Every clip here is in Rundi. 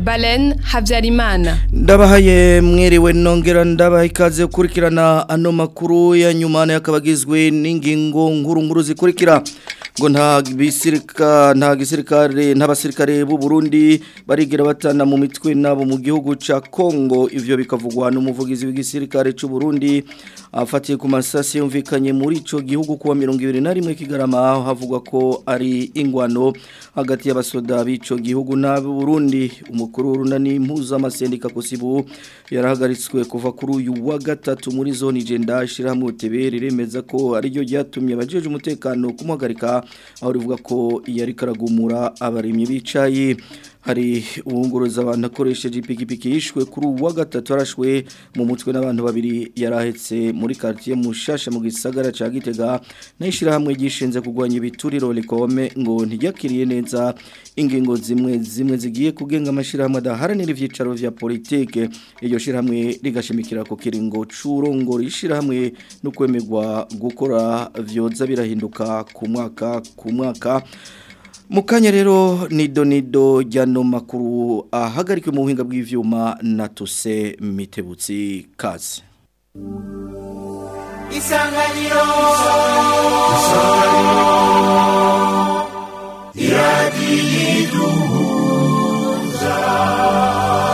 Balen Habyarimana ndabahaye mwiriwe nongera ndabaha ikaze gukurikirana ano makuru ya nyuma yakabagizwe n'ingingo nkuru nkuru zikurikira ngo nta bisirika nta gisirikare n'abasirikare b'u Burundi barigira batana mu mitwe nabo mu gihugu ca Kongo ivyo bikavugwa n'umuvugizi w'igisirikare c'u Burundi afatiye ku masasi yumvikanye muri ico gihugu kuwa 21 kigarama havugwa ko ari ingwano hagati y'abasoda b'ico gihugu n'abo Burundi umukuru w'urunani mpuzamasendica kusibu yarahagaritswe kuva kuri uyu wa gatatu muri zone igenda ishyirahamwe utebere remeza ko ariryo ryatumye abajeje umutekano kumuhagarika aho rivuga ko yari karagumura abarimyi bicaye hari uwunguruza abantu akoresheje ipikipiki yishwe kuri uwa gatatu arashwe mu mutwe n'abantu babiri yarahetse muri quartier mushasha mu gisagara ca Gitega n'ishirahamwe gishinze kugwanya ibituriro likome ngo ntijakiriye neza ingingo zimwe zimwe zigiye kugenga amashirahamwe adaharanira ivyicaro vya politike iryo shirahamwe rigashimikira ko kiringo c'urongo rishirahamwe no kwemerwa gukora vyoza birahinduka ku mwaka ku mwaka Mukanya rero nido nido jano makuru ahagarikwe mu buhinga bw'ivyuma na tuse mitebutsi kazi. Isanganiro Isanganiro Iradiyiduhuza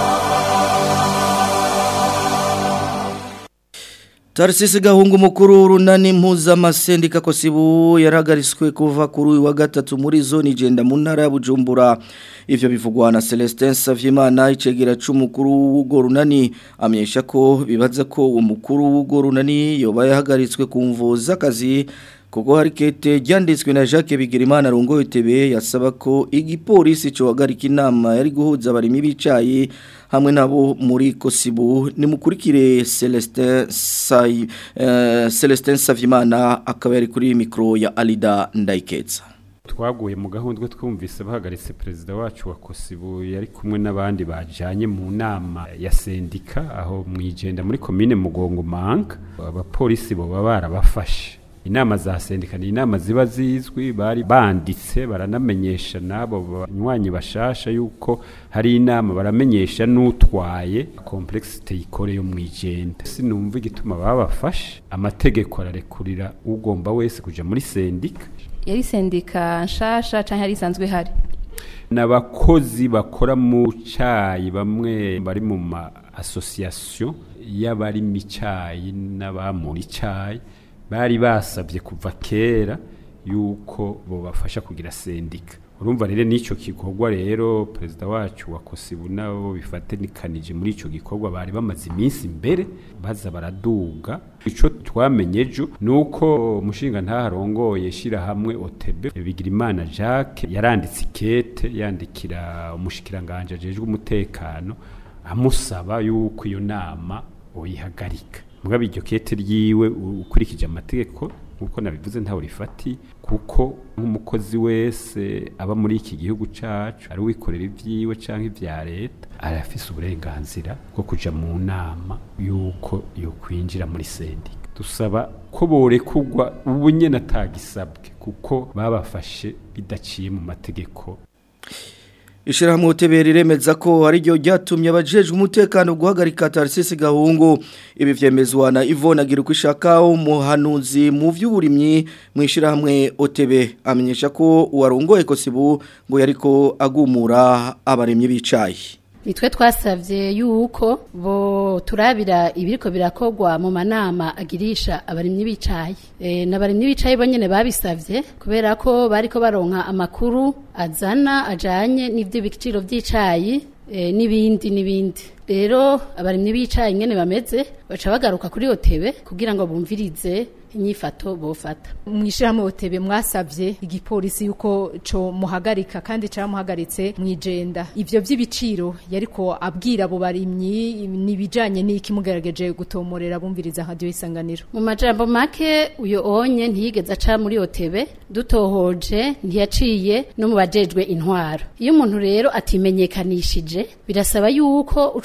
Tarisisi gahungu mukuru runani mpuza masendika kosibu yaragariswe kuva kuri wa gatatu muri zone igenda mu ntara ya Bujumbura ivyo bivugwa na Celestin Savyimana icegera c'umukuru w'ugo runani amenyesha ko bibaza ko umukuru w'ugo runani yoba yahagaritswe kumvo z'akazi kuko hari kete ryanditswe na Jacques Bigirimana rongo itebe yasaba ko igipolisi cyo hagarika inama yari guhuza abarimi bicaye hamwe nabo muri Kosibu ni mukurikire Celestin Sai uh, Celestin Savimana akaba yari kuri micro ya Alida Ndaiketsa twaguye mu gahundwe twumvise bahagaritse perezida wacu wa Kosibu yari kumwe n'abandi bajanye mu nama ya sendika aho mwijenda muri commune Mugongo Manka abapolisi bo barabafashe inama za sendika ni inama ziba zizwi bari banditse baranamenyesha nabo banywanyi bashasha yuko hari inama baramenyesha n'utwaye complexité ikore yo mwijenda sinumva igituma babafashe amategeko ararekurira ugomba wese kuja muri sendika yari sendika nshasha canke yari isanzwe hari n'abakozi bakora mu cayi bamwe bari mu ma association y'abari mu cayi n'abamuri cayi bari basabye kuva kera yuko bobafasha kugira sendika urumva rero n'icyo gikorwa rero perezida wacu wa kosibu nabo bifatanikanije muri icyo gikorwa bari bamaze iminsi imbere baza baraduga icyo twamenye ejo ni uko umushinga ntaharongoye shyirahamwe otebe bigirimana jacques yaranditse ikete yandikira umushikiranganje ajejwe umutekano amusaba yuko iyo nama uyihagarika mugabo iryo kete ryiwe ukurikije amategeko nkuko nabivuze ntawe rifati kuko nk'umukozi wese aba muri iki gihugu cacu ari wikorera ivyiwe canke ivya leta arafise uburenganzira bwo kuja mu nama yuko yokwinjira muri sendika dusaba ko borekugwa ubu nyene atagisabwe kuko babafashe bidaciye mu mategeko Ishirahamwe utebera iremeza ko ari ryo ryatumye abajejwe umutekano guhagarika Tarsisi Gahungu ibi vyemezwa na Yvonne Agirukwishaka umuhanuzi mu vy'uburimyi mu ishirahamwe OTB amenyesha ko uwarongoye Kosibu ngo yariko agumura abarimyi bicaye nitwe twasabye yuko bo turabira ibiriko birakogwa mu manama agirisha abarimyi bicaye e, n'abarimyi bicaye bonyene babisavye kubera ko bariko baronka amakuru azana ajanye n'ivyo biciro vy'icayi e, n'ibindi n'ibindi rero abarimyi bicaye ingene bameze baca bagaruka kuri otebe kugira ngo bumvirize inyifato bofata mwishirahamwe otebe mwasavye igipolisi yuko co muhagarika kandi caramuhagaritse mwijenda ivyo vy'ibiciro yariko abwira abo barimyi nibijanye n'iki mugerageje gutomorera bumviriza radio isanganiro mu majambo make uyo onye ntiyigeze aca muri otebe dutohoje ntiyaciye no mu bajejwe intwaro iyo umuntu rero atimenyekanishije birasaba yuko uca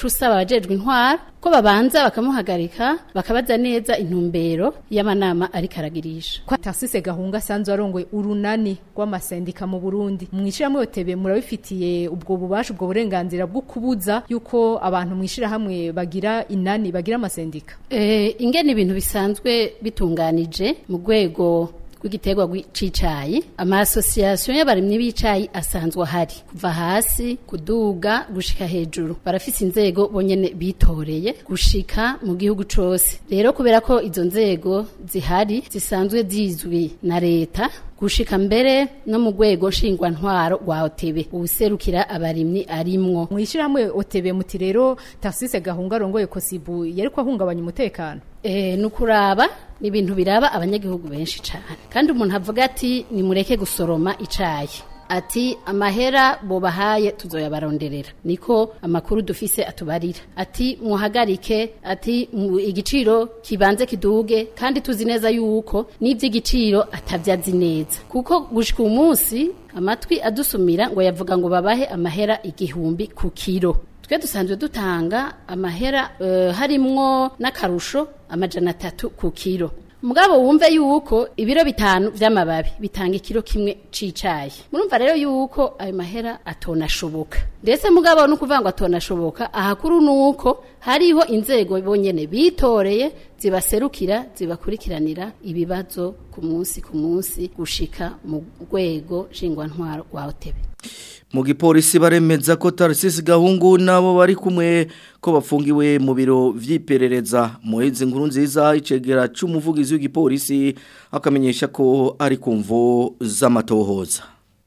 usaba abajejwe intwara ko babanza bakamuhagarika bakabaza neza intumbero y'amanama ariko aragirisha kwa Tarsise Gahunga sanzwe arongoye urunani rw'amasendika mu Burundi mwishirahamwe OTB murabifitiye ubwo bubasha ubwo burenganzira bwo kubuza yuko abantu mwishirahamwe bagira inani bagira amasendika Eh, ingene ibintu bisanzwe bitunganije mu rwego rw'igiterwa c'icayi ama association y'abarimyi b'icayi asanzwe ahari kuva hasi kuduga gushika hejuru barafise inzego bonyene bitoreye gushika mu gihugu cose rero kubera ko izo nzego zihari zisanzwe zizwi na leta gushika mbere no mu rwego nshingwantwaro rwa OTB ubuserukira abarimyi arimwo mwishirahamwe OTB muti rero Tarsise Gahunga arongoye Kosibu yariko ahungabanya umutekano Eh, nukuraba ni ibintu biraba abanyagihugu benshi cyane kandi umuntu avuga ati nimureke gusoroma icayi ati amahera bobahaye tuzoyabaronderera niko amakuru dufise atubarira ati muhagarike ati mu- igiciro kibanze kiduge kandi tuzi neza yuko n'ivy'igiciro atavyazi neza kuko gushika umunsi amatwi adusumira ngo yavuga ngo babahe amahera igihumbi ku kiro twe dusanzwe dutanga amahera uh, harimwo n'akarusho amajana atatu ku kiro mugabo wumve yuko ibiro bitanu vy'amababi bitanga ikiro kimwe c'icayi murumva rero yuko ayo mahera atonashoboka ndetse mugabo no kuvuga ngo atonashoboka ahakuru nuko hariho inzego bonyene bitoreye zibaserukira zibakurikiranira ibibazo ku munsi ku munsi gushika mu rwego nshingwantwaro rwa OTB mu gipolisi baremeza ko Tarcisse Gahungu nabo bari kumwe ko bafungiwe mu biro vy'iperereza muhezi nkuru nziza icegera c'umuvugizi w'igipolisi akamenyesha ko ari kumvo z'amatohoza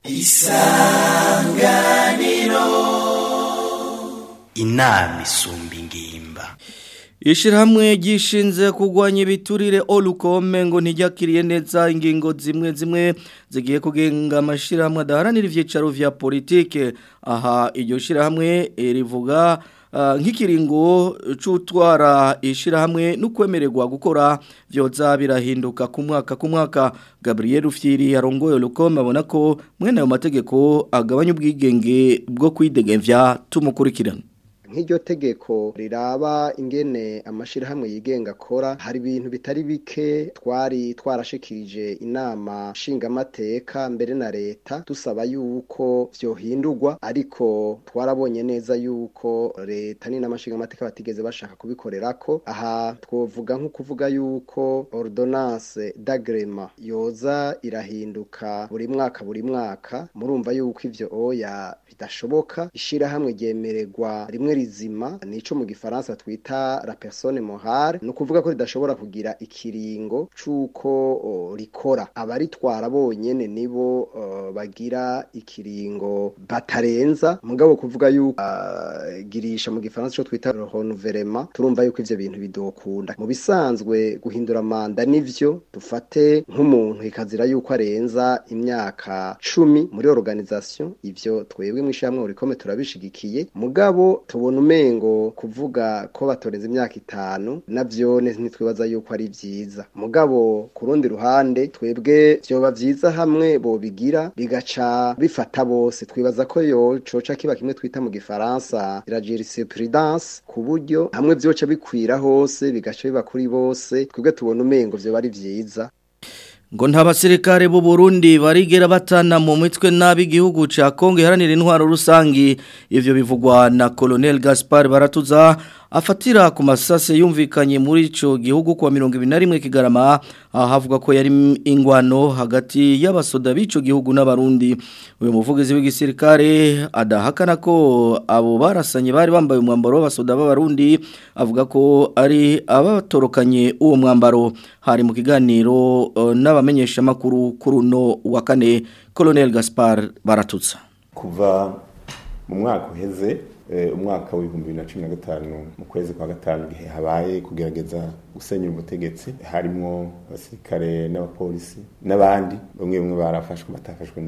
inama isumba ingimba Ishirahamwe gishinze kugwanya ibiturire olukome ngo ntijakiriye neza ingingo zimwe zimwe zigiye kugenga amashirahamwe adaharanira ivyicaro vya politike aha iryo shirahamwe eh, rivuga ah, nk'ikiringo c'utwara ishirahamwe n'ukwemererwa gukora vyoza birahinduka ku mwaka ku mwaka Gabriel Rufyiri yarongoye olukome abona ko mwene ayo mategeko agabanya ubwigenge bwo kwidegemvya tumukurikirana nk'iryo tegeko riraba ingene amashirahamwe yigenga akora hari ibintu bitari bike twari twarashikirije inama nshingamateka mbere na leta dusaba yuko vyohindurwa ariko twarabonye neza yuko leta n'inama nshingamateka batigeze bashaka kubikorerako aha twovuga nko kuvuga yuko ordonnance d'agrema yoza irahinduka buri mwaka buri mwaka murumva yuko ivyo oya bidashoboka ishirahamwe ryemererwa rimwe rizima nico mu gifaransa twita la personne morale no kuvuga ko ridashobora kugira ikiringo cuko o, rikora abaritwara bonyene nibo uh, bagira ikiringo batarenza mugabo kuvuga yuko uh, girisha mu gifaransa cyo twita renouvellement turumva yuko ivyo bintu bidokunda mu bisanzwe guhindura manda nivyo dufate nk'umuntu ikazira yuko arenza imyaka cumi muri organisation ivyo twebwe mwishamwe urikome turabishigikiye mugabo tubona umengo kuvuga ko batorenza imyaka itanu navyone ntitwibaza yuko ari vyiza mugabo ku rundi ruhande twebwe vyoba vyiza hamwe bobigira bigaca bifata bose twibaza ko yo coca kiba kimwe twita mu gifaransa la jurisprudence ku buryo hamwe vyoca bikwira hose bigaca biba kuri bose twebwe tubona umengo vyoba ari vyiza ngo nta basirikare b'u Burundi barigera batana mu mitwe nabi igihugu ca Kongo iharanira intwaro rusangi ivyo bivugwa na Colonel Gaspar Baratuza afatira ku masase yumvikanye muri ico gihugu kwa 21 kigarama ahavuga ko yari ingwano hagati y'abasoda b'ico gihugu n'abarundi uyu muvugizi w'igisirikare adahakana ko abo barasanye bari bambaye umwambaro w'abasoda b'abarundi avuga ko ari abatorokanye uwo mwambaro hari mu kiganiro uh, n'abamenyesha makuru kuri uno wa kane Colonel Gaspar Baratutsa kuva mu mwaka uheze umwaka w'ibihumbi bibiri na cumi na gatanu mu kwezi kwa gatanu igihe habaye kugerageza gusenyura ubutegetsi harimo abasirikare n'abapolisi n'abandi bamwe bamwe barafashwe batafashwe nabo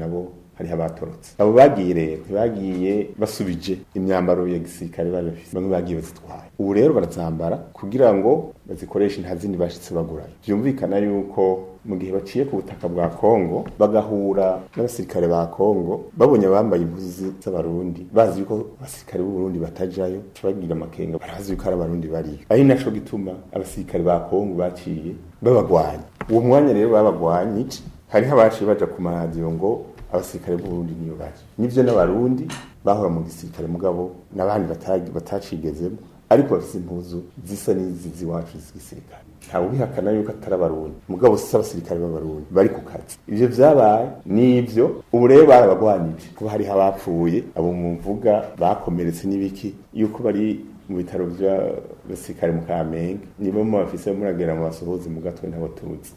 hariho abatorotse abo bagiye rero ntibagiye basubije imyambaro ya gisirikare bari bafise bamwe bagiye bazitwaye ubu rero barazambara kugira ngo bazikoreshe nta zindi bashitse bagurayo vyumvikana yuko mu gihe baciye ku butaka bwa Kongo bagahura n'abasirikare ba Kongo babonye bambaye impuzu z'abarundi bazi yuko abasirikare b'u Burundi batajayo bagira amakenga barazi yuko ari abarundi bariyo ari naco gituma abasirikare ba Kongo baciye babagwanya uwo mwanya rero babagwanye hariho abaciye baja ku maradiyo ngo abasirikare b'u Burundi niyo baje nivyo n'abarundi bahora mu gisirikare mugabo n'abandi batacigezemo ariko bafise impuzu zisa n'izi z'iwacu z'igisirikare ntawe ubihakana yuko atari abarundi mugabo si abasirikare b'abarundi bari ku kazi ivyo vyabaye n'ivyo ubu rero barabagwanije kuba hariho abapfuye abo muvuga bakomeretse n'ibiki yuko bari mu bitaro vy'abasirikare mu kamenge nibo mu bafise muragera mu basohozi mu gatwe ntabo tuzi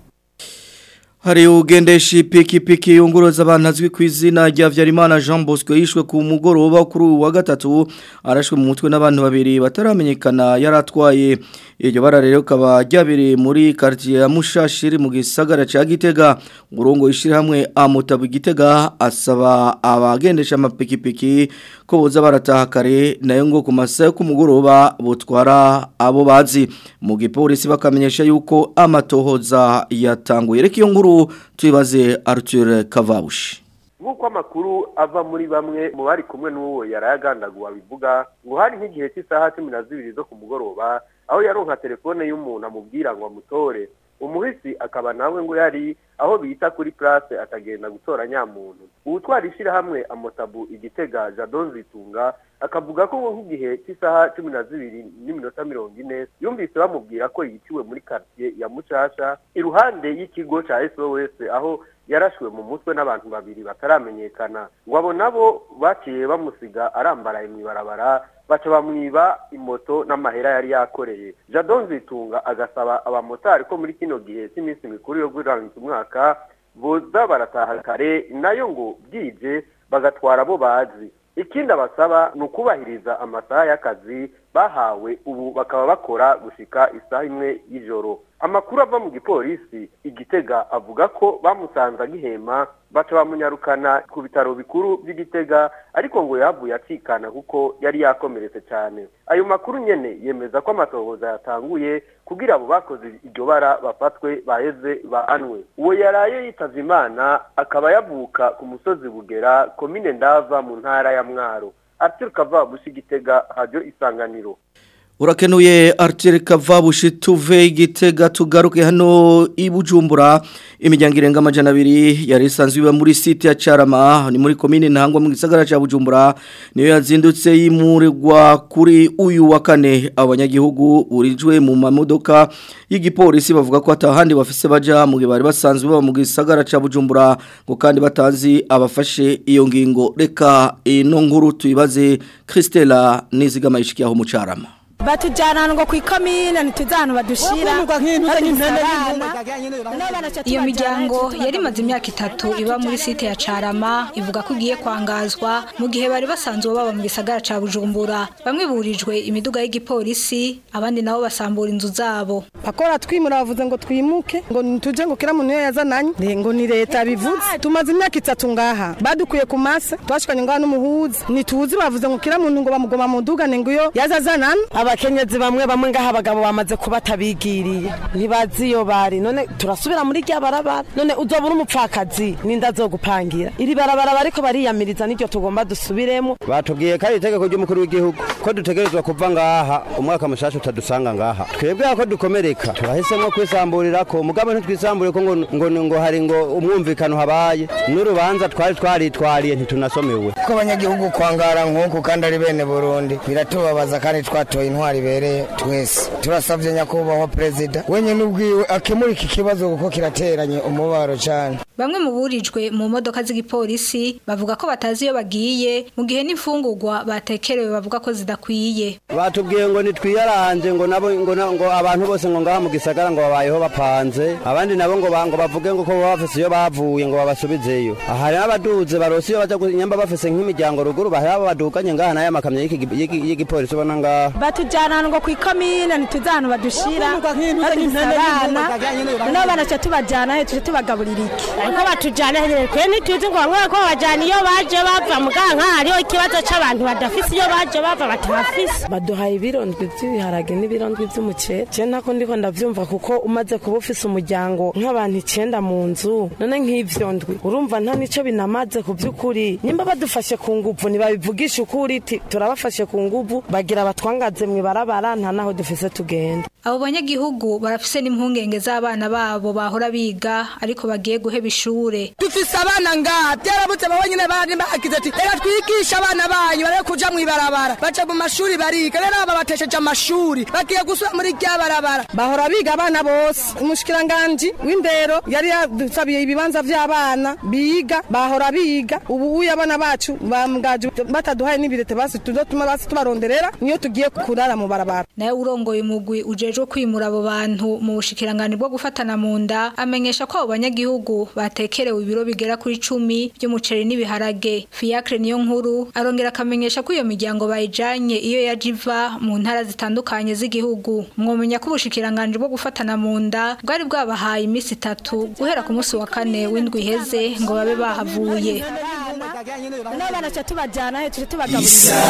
Hari ugendesha ipikipiki yunguruza abantu azwi ku izina rya Vyarimana Jean Bosco yishwe ku mugoroba kuri uyu wa gatatu arashwe mu mutwe n'abantu babiri bataramenyekana yaratwaye iryo bara rero kaba ryabereye muri quartier ya Mushashiri mu gisagara ca Gitega urongo ishira hamwe amutabu Gitega asaba abagendesha amapikipiki ko boza barataha kare nayo ngo ku masaha ku mugoroba butwara abo bazi mu gipolisi bakamenyesha yuko amatohoza yatanguye reka iyo nkuru tuibaze Arthur Kavabushi nk'uko amakuru ava muri bamwe mu bari kumwe n'uwo yarayagandaguwe bivuga ngo hari nk'igihe cy'isaha cumi na zibiri zo ku mugoroba aho yaronka telefone y'umuntu amubwira ngo amutore umuhisi akaba nawe ngo yari aho bita kuri place atagenda gutora nyamuntu uwutwara ishyirahamwe amotabu igitega jadon zitunga akavuga ko nk'igihe cy'isaha cumi na zibiri n'iminota mirongo ine yumvise bamubwira ko yiciwe muri quartier ya mucasha iruhande y'ikigo ca sos aho yarashwe mu mutwe n'abantu babiri bataramenyekana ngo abo nabo baciye bamusiga arambaraye mw'ibarabara baca bamwiba imoto n'amahera yari yakoreye jadon zitunga agasaba abamotari ko muri kino gihe cy'iminsi mikuru yo gurangiza umwaka boza barataha kare nayo ngo bwije bagatwara abo bazi ikindi abasaba ni ukubahiriza amasaha y'akazi bahawe ubu bakaba bakora gushika isaha imwe y'ijoro amakuru ava mu gipolisi igitega avuga ko bamusanze agihema baca bamunyarukana ku bitaro bikuru by'igitega ariko ngo yavuye acikana kuko yari yakomeretse cyane ayo makuru nyene yemeza ko amatohoza yatanguye kugira abo bakoze iryo bara bafatwe baheze bahanwe uwo yaraye yitavye imana akaba yavuka ku musozi bugera komine ndava mu ntara ya mwaro Arthur Kavabushi Gitega radio isanganiro Urakenuye Arthur Kavabushi tuve igitega tugaruke hano ibujumbura imiryango irenga amajana abiri yari isanzwe iba muri site ya Carama ni muri komine ntangwa mu gisagara ca Bujumbura niyo yazindutse yimurirwa kuri uyu wa kane abanyagihugu burijwe mu mamodoka y'igipolisi bavuga ko atahandi bafise baja mu gihe bari basanzwe baba mu gisagara ca Bujumbura ngo kandi batanzi abafashe iyo ngingo reka ino nkuru tuyibaze Christella nizigama ishikiyaho mu Carama batujyana ngo ku ikomine ntituzi ahantu badushira iyo miryango yari imaze imyaka itatu iba muri site ya carama ivuga ko igiye kwangazwa mu gihe bari basanzwe baba mu gisagara ca bujumbura bamwe burijwe imiduga y'igipolisi abandi nabo basambura inzu zabo bakora twimura bavuze ngo twimuke ngo ntituje ngo kira muntu iyo yazananye ngo ni leta bivuze tumaze imyaka itatu ngaha badukuye ku mase twashikanye ngaha n'umuhuza ntituzi bavuze ngo kira muntu ngo bamugoma mu dugane ngo iyo yazazanana abakenyezi bamwe bamwe ngaha abagabo bamaze kuba atabigiriye ntibazi iyo bari none turasubira muri rya barabara none uzobura umupfakazi n'inda zo gupangira iri barabara bariko bariyamiriza n'iryo tugomba dusubiremo batubwiye ko ari itegeko ry'umukuru w'igihugu ko dutegerezwa kuva ngaha umwaka mushasha utadusanga ngaha twebwe ko dukomereka turahisemo kwisamburira ko mugabo ntitwisambure ko ngo ngo ngo hari ngo umwumvikano habaye n'urubanza twari twaritwariye ntitunasomewe ko abanyagihugu kwangara nk'uku kandi ari bene burundi biratubabaza kandi twatoye intwari ibereye twese turasabye nyakubahwa perezida wenyine ubwiwe akemura iki kibazo kuko kirateranye umubaro cyane bamwe mu burijwe mu modoka z'igipolisi bavuga ko batazi iyo bagiye mu gihe n'imfungurwa batekerewe bavuga ko zidakwiye batubwiye ngo nitwiyaranje ngo nabo ngo, ngo abantu bose ngo ngaha mu gisagara ngo babayeho bapanze abandi nabo ngo ngo bavuge ngo ko bafise iyo bavuye ngo babasubizeyo hari n'abaduze barose iyo baja nyamba bafise nk'imiryango ruguru bahari abo baduganye ngaha nayo amakamyo y'igipolisi ubona ngaha batujyana ngo ku ikomine ntituzi ahantu badushira badufise abana noneho banaca tubajyana he tuje tubagaburira iki ariko batujyana he kwe ntituzi ngo bamwe ko bajyana iyo baje bava muganka hariho ikibazo c'abantu badafise iyo baje bava batahafise baduhaye ibirondwi by'ibiharage n'ibirondwi by'umuceri je ntako ndiko ndavyumva kuko umaze kuba ufise umuryango nk'abantu icenda mu nzu none nk'ivyo ndwi urumva nta nico binamaze ku by'ukuri nimba badufashe ku nguvu ntibabivugisha ukuri ti turabafashe ku nguvu bagira batwangaze mw'ibarabara nta naho dufise tugenda abo banyagihugu barafise n'impungenge z'abana babo bahora biga ariko bagiye guheba ishure dufise abana ngaha byarabutse babo nyine bari bagize ati reka twigishe abana banyu bare kuja mw'ibarabara baca mu mashuri bariga rero aba batesheje amashuri bagiye gusubira muri rya barabara bahora biga abana bose umushikiranganji w'indero yari yadusabiye ibibanza vy'abana biga bahora biga ubu uyu abana bacu bamgaje bataduhaye n'ibirete basi tuzotuma basi tubaronderera niyo tugiye kurara mu barabara nawe urongoye umugwi ujejwe kwimura abo bantu mu bushikirangani bwo gufatana mu nda amenyesha ko abo banyagihugu batekerewe ibiro bigera kuri cumi by'umuceri n'ibiharage fiacre niyo nkuru arongera akamenyesha ko iyo miryango bayijanye iyo yaje iva mu ntara zitandukanye z'igihugu mwomenya ko ubushikiranganje bwo gufatana mu nda bwari bwabahaye iminsi itatu guhera ku munsi wa kane w'indwi iheze ngo babe bahavuye noneho banaca tubajyana he tuje tubagaburira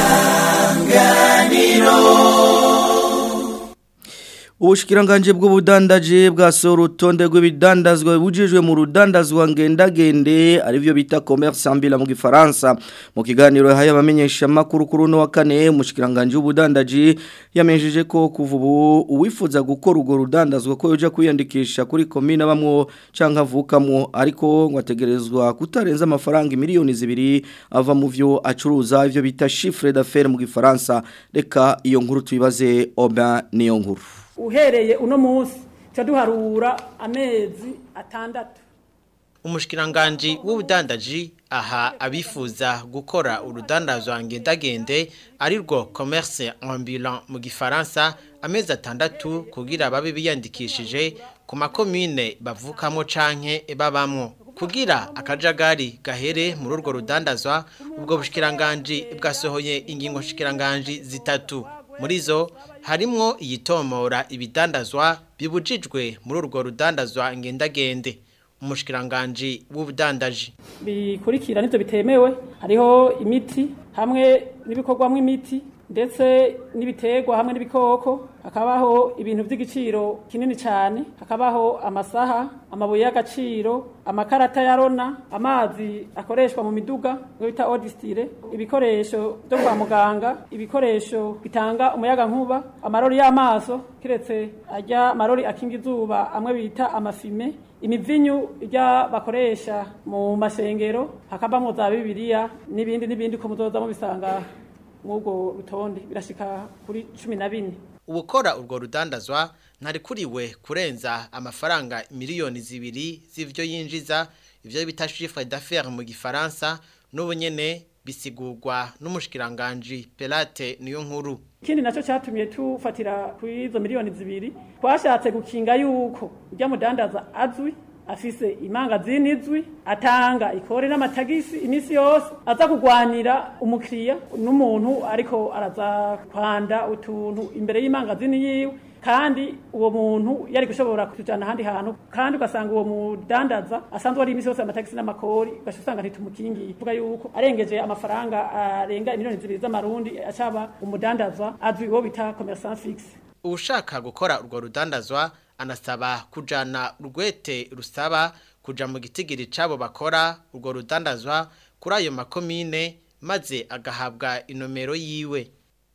Ubushikiranganje bw'ubudandaje bwasohora urutonde rw'ibidandazwa bujijwe mu rudandazwa ngendagende arivyo bita commerce ambila mu gifaransa mu kiganiro haya bamenyesha makuru kuri no wa kane umushikiranganje w'ubudandaje yamenjeje ko kuva ubu uwifuza gukora urwo rudandazwa ko yoja kwiyandikisha kuri komine bamwo canka avukamwo ariko ngo ategerezwa kutarenza amafaranga miliyoni zibiri ava mu vyo acuruza ivyo bita chiffre d'affaires mu gifaransa reka iyo nkuru tuyibaze Oba niyo nkuru uhereye uno munsi duharura amezi atandatu umushikiranganji w'ubudandaji aha abifuza gukora urudandazwa ngendagende ari rwo commerce ambulant mu gifaransa amezi atandatu kugira babe biyandikishije ku makomine bavukamo canke babamwo kugira akajagari gahere muri urwo rudandazwa ubwo bushikiranganji bwasohoye ingingo shikiranganji zitatu muri zo harimwo iyitomora ibidandazwa bibujijwe muri urwo rudandazwa ngendagende umushikiranganji w'ubudandaji bikurikira nivyo bitemewe hariho imiti hamwe n'ibikorwamwo imiti ndetse n'ibiterwa hamwe n'ibikoko hakabaho ibintu by'igiciro kinini cyane hakabaho amasaha amabuye y'agaciro amakarata ya rona amazi akoreshwa mu miduga ngo bita odistire ibikoresho byo kwa muganga ibikoresho bitanga umuyaga nkuba amarori y'amaso kiretse ajya amarori akinga izuba amwe bita amafime imivinyu ijya bakoresha mu masengero hakabamo za bibiliya n'ibindi n'ibindi ko muzoza mubisanga mw'ubwo rutonde birashika kuri cumi na bine ubukora urwo rudandazwa ntarikuriwe kurenza amafaranga miliyoni zibiri z'ivyo yinjiza ivyo bita chiffre d'affaires mu gifaransa n'ubu nyene bisigurwa n'umushikiranganji Pelate niyo nkuru ikindi nacyo cyatumye tufatira kuri izo miliyoni zibiri twashatse gukinga yuko ujya mudandaza azwi afise imangazini izwi atanga ikore n'amatagisi iminsi yose aza kugwanira umukiriya n'umuntu ariko araza kwanda utuntu imbere y'imangazini yiwe kandi uwo muntu yari gushobora kutujana ahandi hantu kandi ugasanga uwo mudandaza asanzwe ari iminsi yose amatagisi n'amakori ugaca usanga ntitumukingiye vuga yuko arengeje amafaranga arenga miliyoni zibiri z'amarundi acaba umudandaza azwi uwo bita commerçant fixe ushaka gukora urwo rudandazwa anasaba kujana urwete rusaba kuja mu gitigiri cabo bakora urwo rudandazwa kuri ayo makomine maze agahabwa inomero yiwe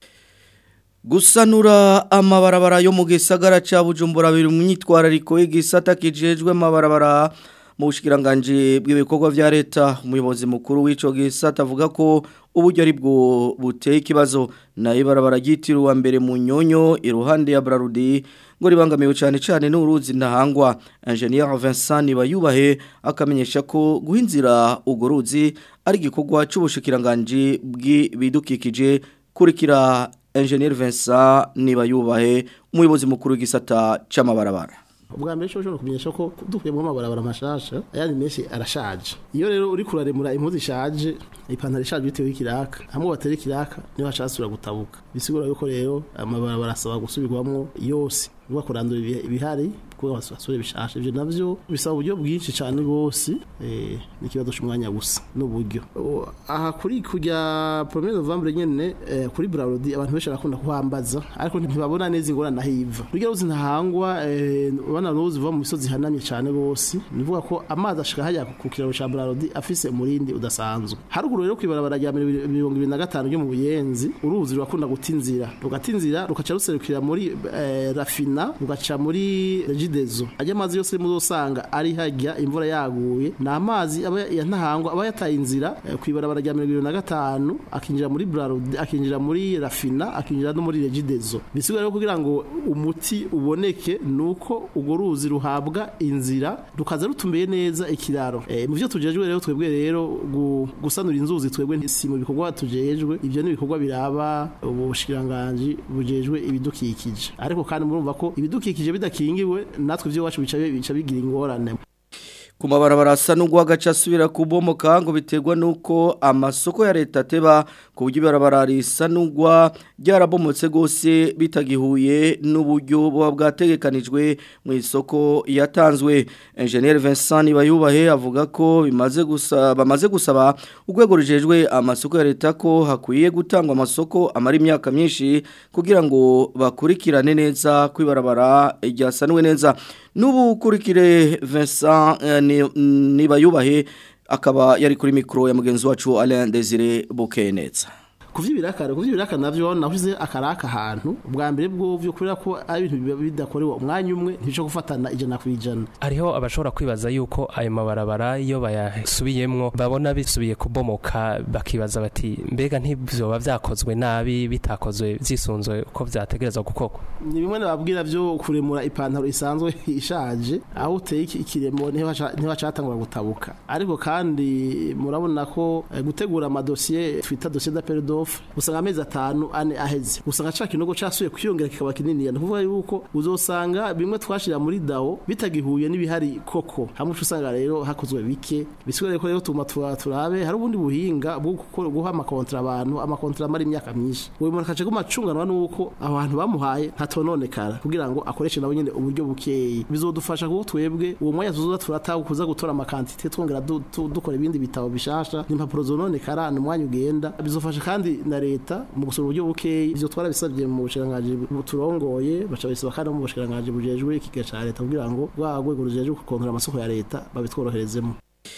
gusanura amabarabara yo mu gisagara ca Bujumbura biri mu myitwarariko y'igisata kijejwe amabarabara mu bushikiranganje bw'ibikorwa vya leta umuyobozi mukuru w'ico gisata avuga ko uburyo ari bwo buteye ikibazo na ibarabara ryitiriwe mbere mu nyonyo iruhande ya Brarudi ngo ribangamiwe cyane cyane n'uruzi ntahangwa Engineer Vincent bayubahe akamenyesha ko guhinzira ugo ruzi ari igikorwa c'ubushikiranganje bw'ibidukikije kurikira Engineer Vincent nibayubahe umuyobozi mukuru w'igisata c'amabarabara ubwa mbere cyo kumenyesha ko dukuyemo amabarabara mashasha ayandi menshi arashaje iyo rero uri kuraremura impuzu ishaje ipantaro ishaje bitewe n'ikiraka hamwe batera ikiraka niho hashasura gutabuka bisigura yuko rero amabarabara asaba gusubirwamo yose uba kurandura ibihari kuko basure bishashe ivyo navyo bisaba uburyo bwinshi cyane rwose eh nikibazo cy'umwanya gusa n'uburyo aha kuri kujya 1 Novembre nyene eh, kuri Braudi abantu benshi barakunda kuhambaza ariko ntibabona neza ingorane nahiva burya ruzi ntahangwa eh, bana ruzi va mu misozi hanamye cyane rwose nivuga ko amazi ashika hajya ku kiraro ca Braudi afise umurindi udasanzwe haruguru rero kwibarabara rya 2025 ryo mu buyenzi uruzi rurakunda gutinzira rugatinzira rukaca ruserukira muri eh, Rafina rugaca muri regidezo ajya amazi yose muzosanga ari hajya imvura yaguye na amazi aba ya ntahangwa aba yataye inzira eh, kwibarabara rya 2025 akinjira muri Brarod akinjira muri Rafina akinjira no muri regidezo bisigura rero kugira ngo umuti uboneke nuko ugo ruzi ruhabwa inzira rukaza rutumbeye neza ikiraro eh, mu byo tujejwe rero twebwe rero gu, gusanura inzuzi twebwe si mu bikorwa tujejwe ibyo ni ibikorwa biraba ubushikiranganje bujejwe ibidukikije ariko kandi murumva ko ibidukikije bidakingiwe natwe ivyo wacu bica bica bigira ingorane ku mabarabara asa n'ugwagaca asubira kubomoka ngo biterwa nuko amasoko ya leta ateba ku buryo ibarabara risa n'ugwa ryarabomotse gose bitagihuye n'uburyo buba bwategekanijwe mu isoko yatanzwe Engineer Vincent Bayubahe avuga ko bimaze gusaba bamaze gusaba urwego rujejwe amasoko ya leta ko hakwiye gutangwa amasoko amara imyaka myinshi kugira ngo bakurikirane neza kwibarabara ryasanwe neza n'ubu kurikire Vincent eh, niba yubahe akaba yari kuri mikoro ya mugenzi wacu Alain Desire Bukenetsa kuvyibiraka kuvyibiraka navyo nahuze akaraka ahantu ubwa mbere bwo byo kurira ko ari ibintu bidakorewe umwanya umwe ntico gufatana ijana kwijana hariho abashobora kwibaza yuko ayo mabarabara iyo bayasubiyemwo babona bisubiye kubomoka bakibaza bati mbega ntibyoba vyakozwe nabi bitakozwe vyisunzwe uko vyategerezwa gukorwa ni bimwe nababwira byo kuremura ipantaro isanzwe ishaje aho uteye ikiremo niho catangura gutabuka ariko kandi murabona ko gutegura amadosiye twita dossier d'appel d'offre usanga amezi atanu ane aheze usanga ca kinogo casuye kwiyongera kikaba kinini yani kuvuga yuko uzosanga bimwe twashira muri dao bitagihuye n'ibihari koko hamwe usanga rero hakozwe bike bisigure ko rero tuma turabe hari ubundi buhinga bwo guha amakontra abantu amakontra mari imyaka myinshi uyu muntu kaje kumacunganwa nuko abantu bamuhaye ntatononekara kugira ngo akoreshe nabo nyene uburyo bukeyi bizodufasha kuko twebwe uwo mwanya tuzoza turataha kuza gutora amakantite twongera dukora ibindi bitabo bishasha n'impapuro zononekara n'umwanya ugenda bizofasha kandi na leta mu gusura uburyo bukeyi ivyo twarabisabye mu bushiranganje turongoye baca bisaba kandi mu bushiranganje bujejwe ikiga ca leta kugira ngo rwa rwego rujejwe gukontora amasoko ya leta babitworoherezemo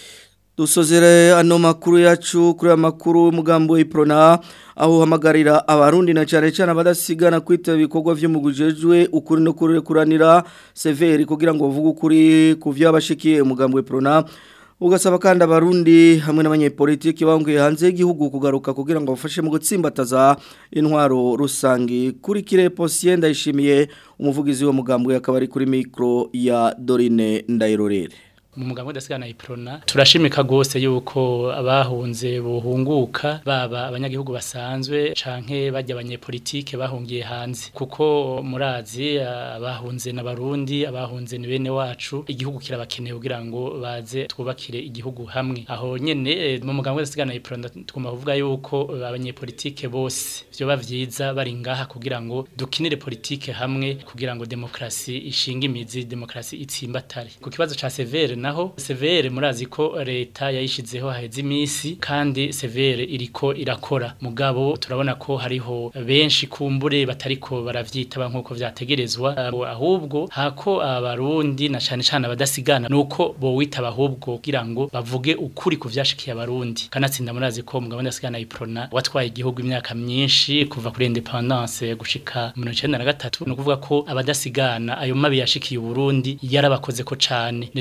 dusozere ano makuru yacu kuri amakuru y'umugambo w'iprona aho hamagarira abarundi na cyane cyane abadasigana kwitaba ibikorwa vy'umugujejwe ukuri no kurekuranira severi kugira ngo bavuge ukuri ku vyabashikiye umugambo w'iprona ugasaba kandi abarundi hamwe n'abanyepolitiki banguye hanze y'igihugu kugaruka kugira ngo bafashe mu gutsimbataza intwaro rusangi kuri kire Posien ndayishimiye umuvugizi wo mugambo yakaba ari kuri micro ya Dorine Ndayirorere mu mugambo udasigana iprona turashimika gose yuko abahunze buhunguka baba abanyagihugu basanzwe canke bajya abanyepolitike bahungiye hanze kuko murazi abahunze n'abarundi abahunze ni bene wacu igihugu kirabakeneye kugira ngo baze twubakire igihugu hamwe aho nyene mu mugambo udasigana iprona twumva kuvuga yuko abanyepolitike bose vyoba vyiza bari ngaha kugira ngo dukinire politike hamwe kugira ngo demokrasi ishinga imizi demokrasi itsimbatare ku kibazo ca severe naho severe murazi ko leta yayishizeho haheze iminsi kandi severe iriko irakora mugabo turabona ko hariho benshi kumbure batariko baravyitaba nkuko vyategerezwa ahubwo hako abarundi na cyane cyane abadasigana nuko bo witaba ahubwo kugira ngo bavuge ukuri ku vyashikiye abarundi kanatsinda murazi ko mugabo ndasigana iprona watwaye igihugu imyaka myinshi kuva kuri independence gushika mu 1993 no kuvuga ko abadasigana ayo mabi yashikiye uburundi yarabakoze ko cane nico gituma rero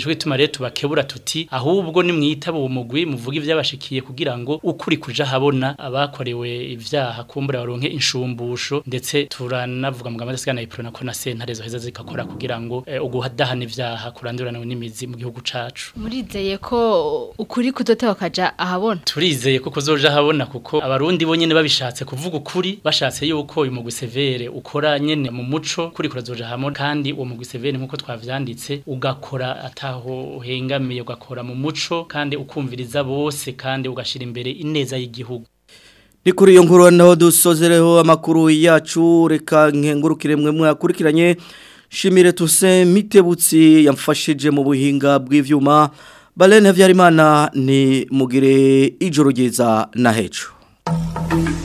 tubakebura tuti ahubwo ni mwitaba uwo mugwi muvuga ivyabashikiye kugira ngo ukuri kuja habona abakorewe ivyaha kumbura baronke inshumbusho ndetse turanavuga mu gamaze sigana iprona ko na sentare zo heza zikakora kugira ngo eh, uguhadahana ivyaha kurandurana n'imizi mu gihugu cacu murizeye ko ukuri kuzotewa kaja ahabona turizeye ko kuzoja habona kuko abarundi bo nyene babishatse kuvuga ukuri bashatse yuko uyu mugwi severe ukora nyene mu muco kuri kurazoja hamwe kandi uwo mugwi severe nkuko twavyanditse ugakora ataho hengamiye ugakora mu muco kandi ukumviriza bose kandi ugashira imbere ineza y'igihugu Ni kuri iyo nkuru naho dusozereho amakuru yacu reka nkengurukire mwe mwakurikiranye Shimire tuse mitebutsi yamfashije mu buhinga bw'ivyuma Balene Havyarimana ni mugire ijoro ryiza na hejo